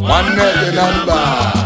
nwanne dị na mba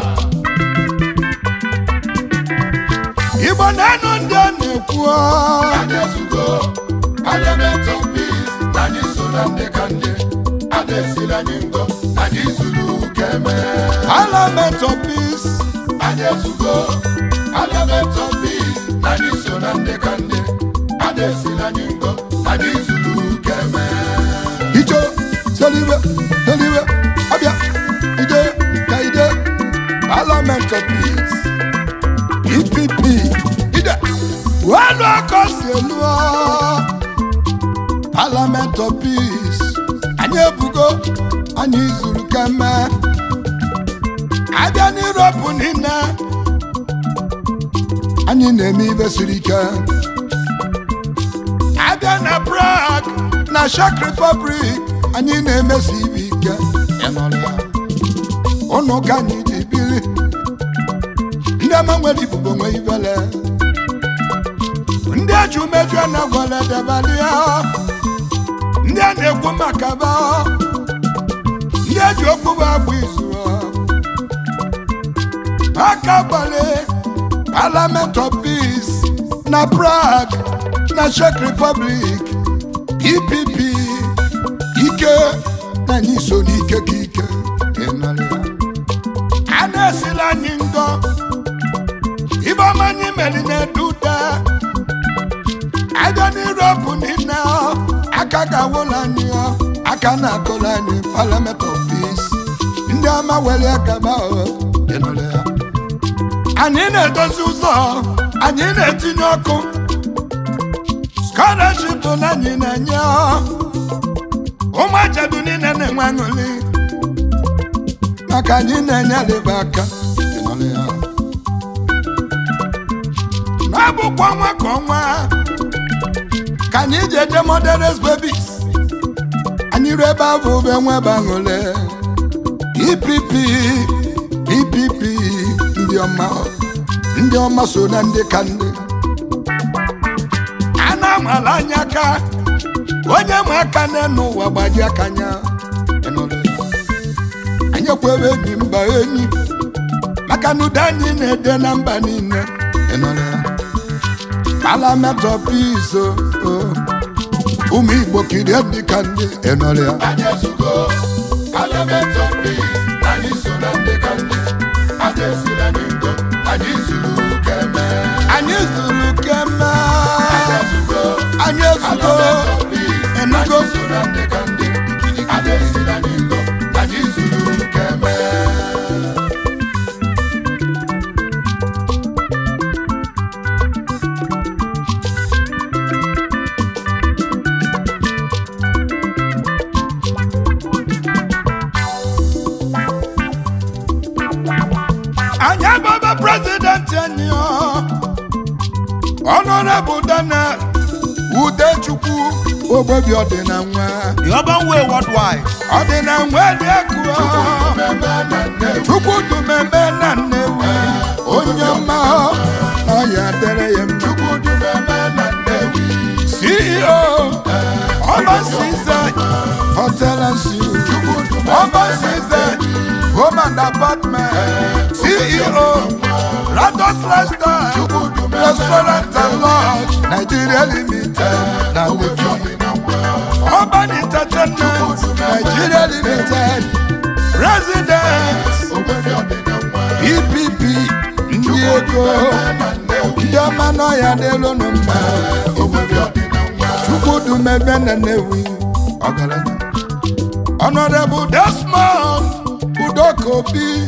igbo na-anụ ndị a na-ekwu anyị ezugo parliament of peace na anyị so na ndị ka ndị ada esiri anyị ngo anyị zuru keme parliament of peace anyị ezugo parliament of peace na anyị so na ndị ka ndị ada esiri anyị ngo anyị zuru keme ijo seliwe seliwe abịa ije ka ije parliament of peace epp ide welu aka si elu ọ. parliament of peace anyị ebugo anyị zuru keme abịa n'iroopu niile anyị na-eme ibe siri ike abịa na Prague na Czech Republic anyị na-emesi ibe ike ịnọrọ ya. ụnụ ka anyị ji bili ndị ama nwere ibubo nwe ibele ndị eji umeju na-agwala debalia ndị a na-ekwu maka ba ndị eji okwu bụ agba izu aka gbale Parliament of Peace na Prague na Czech Republic EPP ike na anyị so n'ike ka ike ịnọrọ ya. a na-esila anyị ngọ ibe ọma anyị meri na-edude abịa n'Europe niile ọ, aka ga-awụla anyị ọ, aka na-akụla anyị Parliament of Peace ndị ọma were gaba ọ, ịnọrọ ya. anyị na-edozi ụzọ anyị na-etinye ọkụ scholarship na anyị na-enye ọ. ụmụ ajadu niile na-enwe aṅụrị maka anyị na-enye alịba aka ịnọrọ ya. n'abụkwa ọnwa ka ọnwa ka anyị ji eje moderate babies anyị ruo ebe ahụ bụ enwebe aṅụrị EPP EPP ndị ọma ndị ọma so na ndị ka ndị a na-amala anya aka onye ma aka n'elu ụwa gbaji aka anya ịnụrụ ya. anyị kwebe enyi mba enyi maka na udo anyị na-ede na mba niile ịnụrụ ya. Parliament of Peace o, o. ụmụ Igbo kirie ndị ka ndị ịnụrụ ya. anyị ezugo parliament of peace na anyị so na ndị ka ndị ada esiri anyị ngo anyị zuru keme anyị zuru keme anyị ezugo anyị ezugo parliament of peace na enugo anyị so na ndị ka ndị ada esiri anyị ngo anyị zuru keme anyị agbaba prezidenti anyị ọ. Honorable Daniel Udechukwu ogbebi ọdịna nwa The Urban Way Worldwide. ọdịna nwa dị akụ mmemme na nne Chukwu dumeme na Nnewi onye ọma ọ ya dere ya mma chukwudu mmemme na nnewi CEO Urban Season Hotel and Suites Urban Season Home and Apartment CEO Rados Lifestyle Restaurant and Lodge Nigeria Limited na Lekki Urban Entertainment Nigeria Limited President EPP ndị ego ndị ọma n'ọhịa n'elu nụ mma Chukwudumebe na Nnewi ọgaranya Honorable Desmond Udokobi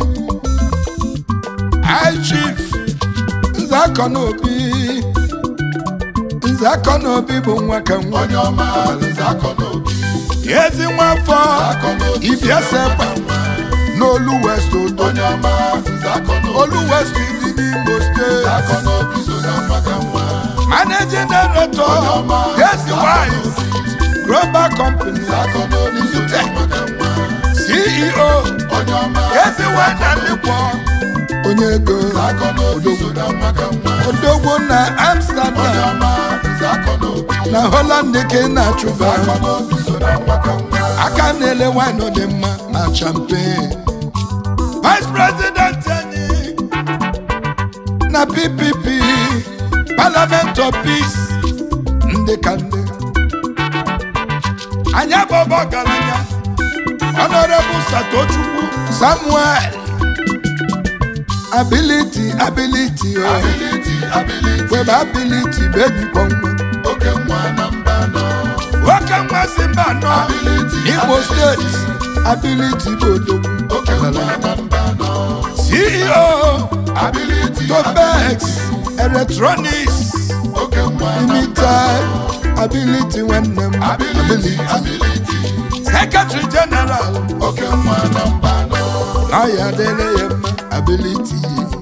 High Chief Nzakọ n'obi Nzakọ n'obi bụ nwa ka nwa onye ọma nzakọ n'obi ezi nwafọ Ibiasekpa n'Olu West Odo onye ọma nzakọ n'obi Olu West dị n'Imo Steeti nzakọ n'obi so na maka nwa Managing Director Desi Wise Global Company nzakọ n'obi so na maka nwa CEO onye ọma Ezi Wine and Liquor onye ego nzakọ n'obi so na maka nwa odogwu na onye Amsterdam ọma nzakọ n'obi na Holland ka ị na-achụba nzakọ n'obi so na maka nwa aka na-ele wine dị mma na champagne ppp parliament of peace ndị ka ndị anyị abụbọ ọgaranya honorable satochukwu samuel ability ability o ability ability webe ability bejikwa nwa oke nwa na mba nọ nwoke nwa si mba nọ ability igbo steeti ability bụ odogwu oke nwa na mba nọ ceo ability topex electronics oke nwa na limited ability nwanne m ability ability secretary general oke nwa na mba nọ na ya dịrị ya mma ability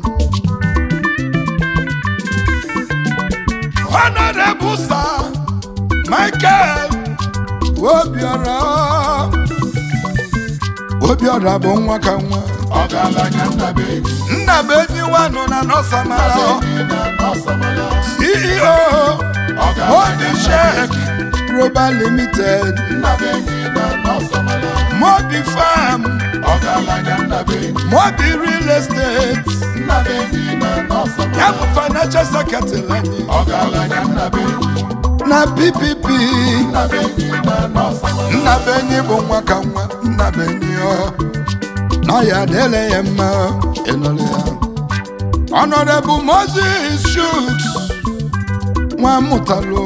honorable sir michael obiora obiora bụ nwa ka nwa ọgaranya nnabeghị nna m enyiwanụ na nọsamara nnabeghị na nọsamara ceo mobi shek global limited nnabeghị na nọsamara mobi farm ọgaranya nnabeghị mobi real estate nnabeghị na nọsamara ya bụ financial secretary anyị ọgaranya nnabeghị na ppp nnabeghị na nọsamara nnabenyi bụ nwa ka nwa nnabenyi ọ na ya dele ya mma ịnụrụ ya honorable moses shoots nwa mụtalụ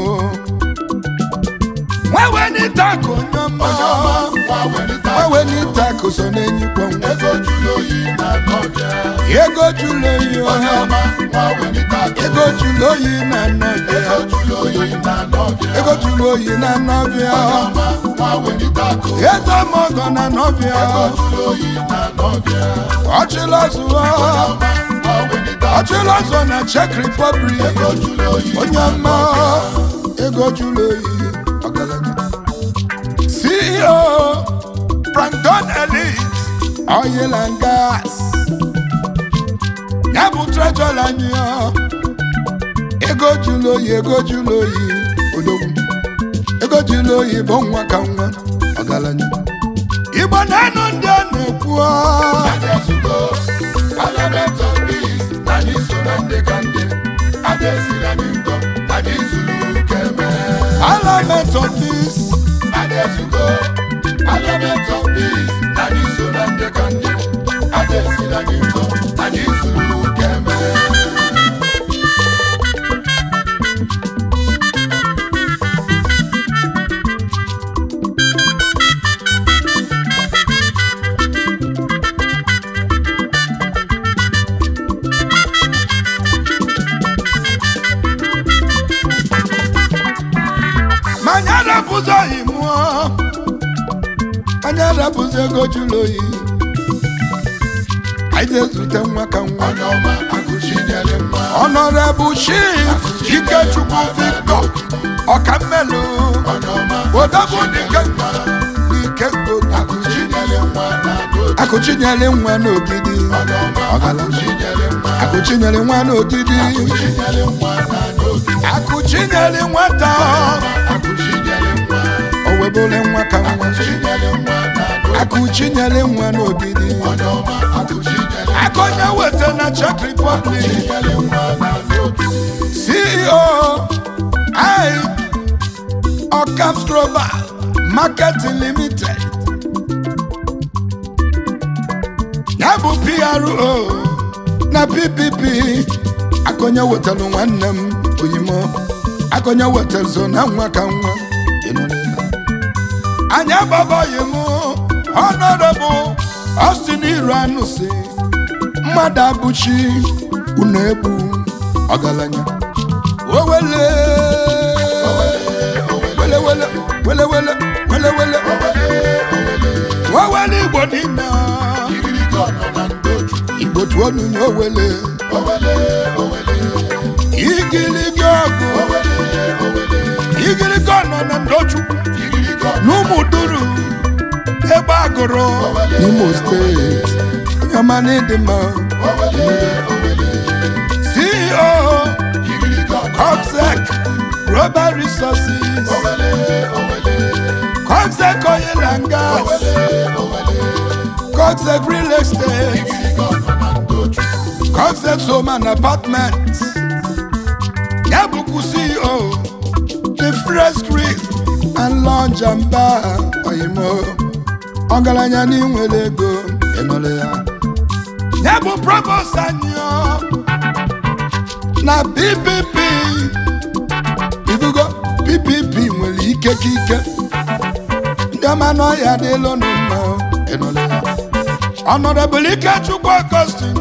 nwewenita ka onye ọma onye ọma nwa welite nwewenita ka so n'enyikwa nwa ego jụrụ oyi na nọbịa ego jụrụ oyi onye ọha ọma nwa welite ego jụrụ oyi na nnọbịa ego jụrụ oyi na nọbịa ego jụrụ oyi na nnọbịa onye ọma nwa welite akụ eze mọgọ na nnọbịa ego jụrụ oyi na nọbịa ọchịlọzụọ ọma nwa welite akụ ọchịlọzọ na czech republic ego jụrụ oyi onye ọma ego jụrụ oyi ọgaranya ceo frankton elite oil and gas ya bụ trejọr anyị ọ. ego jụrụ oyi ego jụrụ oyi odogwu ego jụrụ oyi bụ nwa ka nwa ọgaranya igbo na-anụ ndị a na-ekwu ọ. Adesugo, Parliament of Peace, na anyị so na ndị ka ndị adesiri anyị nkọ anyị zuru keme Parliament of Peace, Adesugo, Parliament of Peace, na anyị so na ndị ka ndị adesiri anyị nkọ anyị zuru keme ma anyị arapụzi oyi mụọ anyị arapụzi ego jụrụ oyi anyị ga-ezute nwa ka nwa onye ọma akụchinyere mma Honorable Chief Ikechukwu Victor Ọkammelu onye ọma Odogwu Dike Dike Godu akụchinyere mma na n'oge Akụchinyere nwa n'ogidi onye ọma akụchinyere mma Akụchinyere nwa n'ogidi akụchinyere mma na n'oge Akụchinyere nwata akụchinyere mma o webụle nwa ka nwa akụchinyere mma na n'oge Akụchinyere nwa n'ogidi onye ọma akụchinyere Akọnye weta na Czech Republic akụchinyere mma na n'oge CEO I Ocaps Global Marketing Limited ya bụ PRO na PPP akọnye wetara nwanne m oyimo akọnye wetara so na nwa ka nwa ịnụrụ ya. anyị agbabaghị m honorable Austin Iruanụ si mmadụ abụchi unu egbu ọgaranya owele wele wele wele wele wele wele wewele igbo niile igirigi ọnọ na ndoju igbo tụọ n'unye owele owele owele igirigi ọgụ owele owele igirigi ọnọ na ndochukwu igirigi ọnọ n'ụmụ duru ebe agụrụ n'imo steeti onye ọma n'ịdị mma owele owele ceo igirigi ọnọ Comsec Global Resources owele owele Comsec Oil and Gas owele Comsec Real Estate igirigi ọnọ na ndoju Concept Home and Apartments ya bụkwu CEO the Fresh Grill and Lounge and Bar oyimo ọgaranya n'inwere ego ịnụrụ ya ya bụ provost anyị ọ, na PPP ibugo PPP nwere ike ka ike ndị ọma n'ọhịa dịlụ nụ mma ịnụrụ ya Honorable Ikechukwu Augustine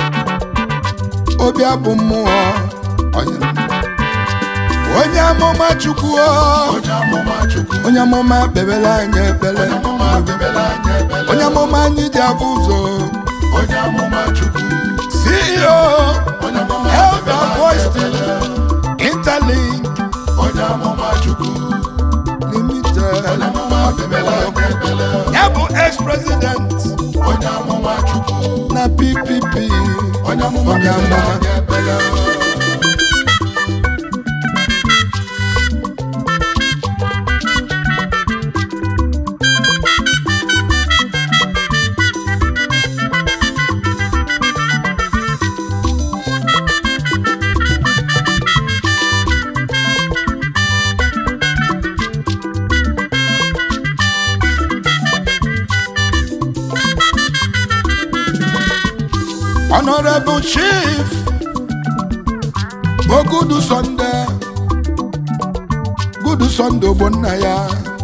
obi abụ mmụọ onye onye amụma Chukwu o, onye amụma Chukwu onye amụma kpebere anyị ekpere onye amụma bebere anyị ebele onye amụma anyị ji abụ ụzọ onye amụma Chukwu CEO onye amụma Health bebere and anyị Voice ebele Interlink onye amụma Chukwu Limited onye amụma bebere anyị ebele ya bụ ex-president onye amụma Chukwu na PPP onye amụma onye bebere amụma anyị ebele Honorable Chief Ogudu Sunday Gudu Sunday bụ nna ya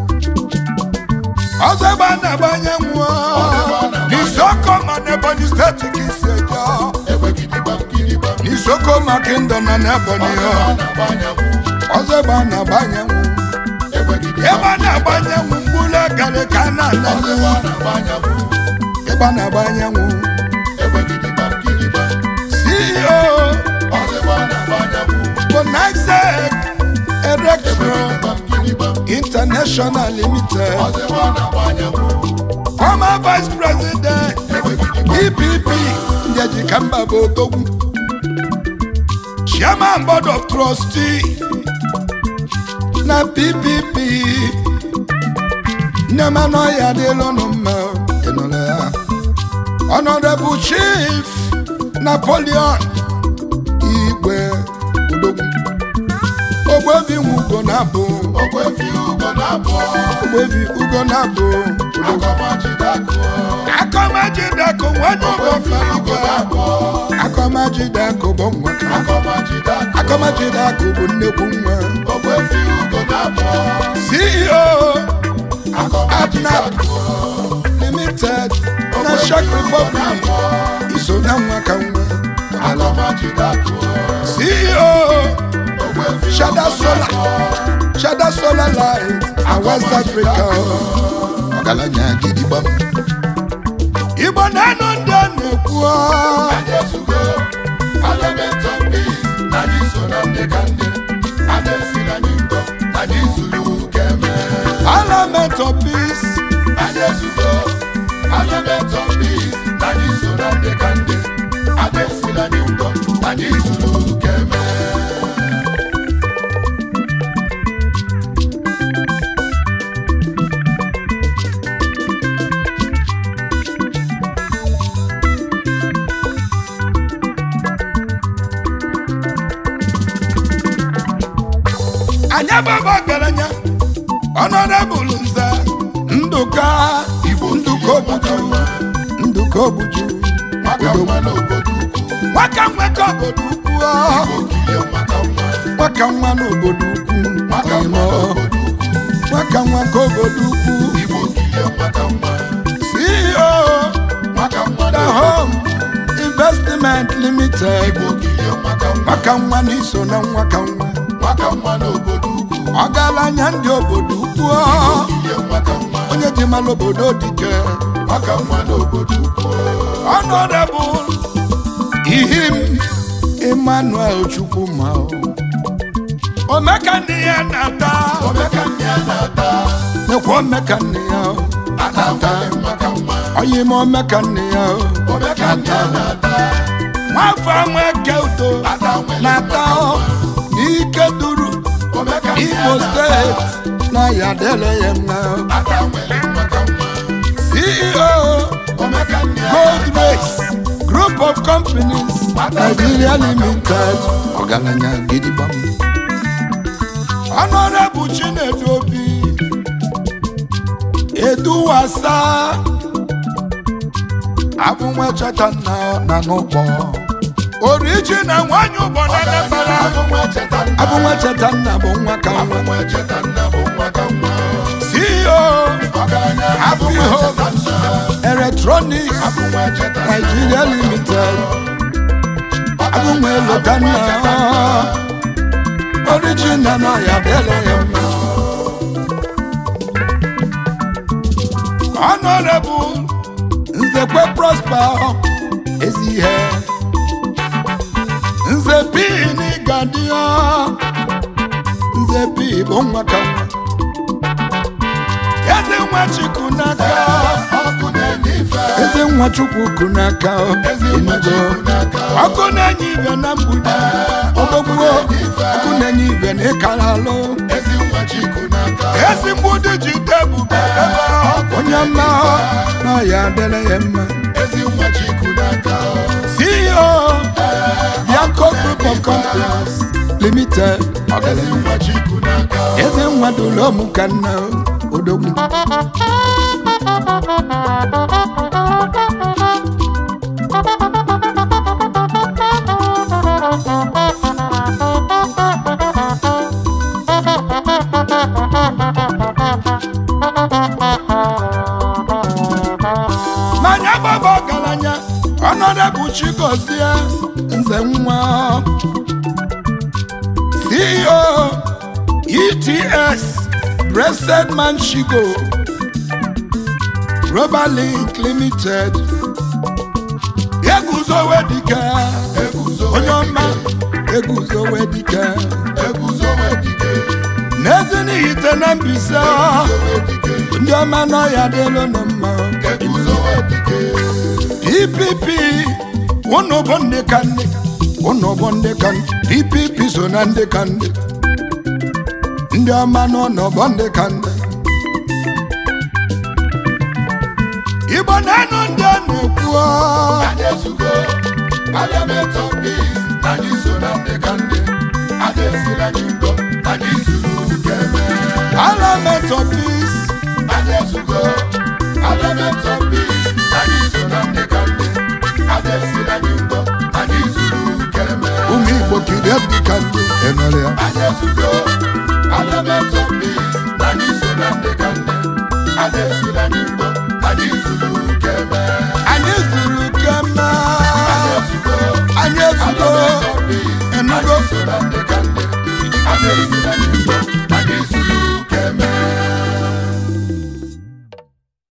ọzọ ebe a na-agbanye nwụọ n'isoko ma n'Ebonyi steeti ka isi eje egbe gidigbam gidigbam n'isoko ma kingdom na n'Ebonyi ọ na-agbanyanwụ ọzọ ebe a na-agbanye nwụ egbe gidigbam ebe a na-agbanye nwụ mgbulu egale ka a na-ana ọzọ ebe a na-agbanyanwụ ebe a na-agbanye nwụ egbe gidigbam gidigbam CEO ọzọ ebe a na-agbanyanwụ Bonaxec Electro gidigbam gidigbam International Limited ọzọ ebe a na-agbanyanwụ former vice president egbe gidigbam EPP Ndeji Kamba bụ odogwu chairman board of trustee na PPP nne m anọghị adịla ọnụ mma ịnụla ya honorable chief Napoleon Igwe odogwu ogbebi ugo na-abụ ogwefi ugo na-abụọ ogbebi ugo na-abụ odogwu akọmajidakụ akọmajidakụ nwanyị ogwefi ugo ụgọfọ na-abụọ akọmajidakụ bụ nwa ka akọmajidakụ akọmajidakụ bụ nnekwu nwa ogwefi ugo na-abụọ CEO akọmajidakụ Limited na Czech Republic iso na nwa ka nwa akọmajidakụ CEO ogwefi Shada Solar Shada Solar Light na West Africa ọgaranya gidigbam Igbo na-anụ ndị a na-ekwu ọ. anyị ezugo element of peace na anyị so na ndị ka ndị a na-esiri anyị ngọ na anyị zuru keme Parliament of Peace anyị ezugo element of peace na anyị so na ndị ka ndị a na-esiri anyị ngọ na anyị zuru keme anyị ababa ọgaranya ọnọdebụl nze ndụka Igbo ndụka obuju ndụka obuju maka mma n'obodo ukwu nwaka nweka obodo ukwu ọ. okilie maka mma nwaka nwa n'obodo ukwu maka mma Imo. n'obodo ukwu nwaka nwa ka obodo ukwu Igbo okilie maka mma CEO maka mma the n'obodo home investment limited Igbo okilie maka mma nwaka nwa n'iso na nwaka nwa maka mma n'obodo ukwu ọgaranya ndị obodo ukwu ọ. okilie maka mma onye ji mara obodo dike maka mma n'obodo ukwu Honorable Ihim Emmanuel Chukwuma Omeka nne ya na-ata omeka nne ya na-ata nekwa omeka nne ya ata nwere maka mma onye ime omeka nne ya omeka nne ya na-ata nwafọ nweke udo ata nwere na-ata n'ike duru omeka nne ya Imo na-ata steeti na ya dele ya mma ata nwere maka mma CEO omeka nne ya Gold na-ata Race Group of Companies Nigeria Limited ọgaranya gidigbam Honorable Chinedu Obi Eduwasa abụnwa cheta nna na n'ụkpọ original nwanyị ụgbọ na Anambra abụnwa cheta nna bụ nwa ka nwa CEO Happy Home Electronics Nigeria Limited abụnwa elota nna original na ya dele ya mma Honorable Nzekwe Prosper ezi ihe Nze P n'Igadio Nze P bụ nwa ka nwa Eze nwa Chukwu n'aka Eze nwa Chukwu kụ n'aka Enugo ọkụ na-enye ibe na mgbidi ọgbọgbuo ọkụ na-enye ibe na ịkara alụ ezi mgbudi ji debube onye mma na ya adịla ya mma CEO Bianco Group of Companies Limited ọgaranya eze nwa dụlọmụ ka nna odogwu manya gbaba ọgaranya ọnọdụ chigozie nze nwa ceo ets breasted man shigo rubber link limited eguzowe dike onye ọma eguzowe dike n'ezinihite na mbise ndị ọma n'ọya dịlụ nụ mma dpp unu bụ ndị ka ndị unu bụ ndị ka ndị dpp so na ndị ka ndị ndị ọma n'ụlọ bụ ndị ka ndị igbo na-anụ ndị a na-ekwu Parliament of Peace, na anyị so na ndị ka ndị ada esila anyị ngọ na anyị zuru keme parliament of peace anyị ezugo Parliament of Peace, na anyị so na ndị ka ndị ada esila anyị ngọ na anyị zuru keme ụmụ igbo kiri ndị ka ndị emere ya anyị ezugo Parliament of Peace, na anyị so na ndị ka ndị ada esila anyị ngọ na anyị zuru keme anyị zuru kema anyị ezugo anyị ezugo Parliament of Peace, na enugo anyị so na ndị ka ndị ada esila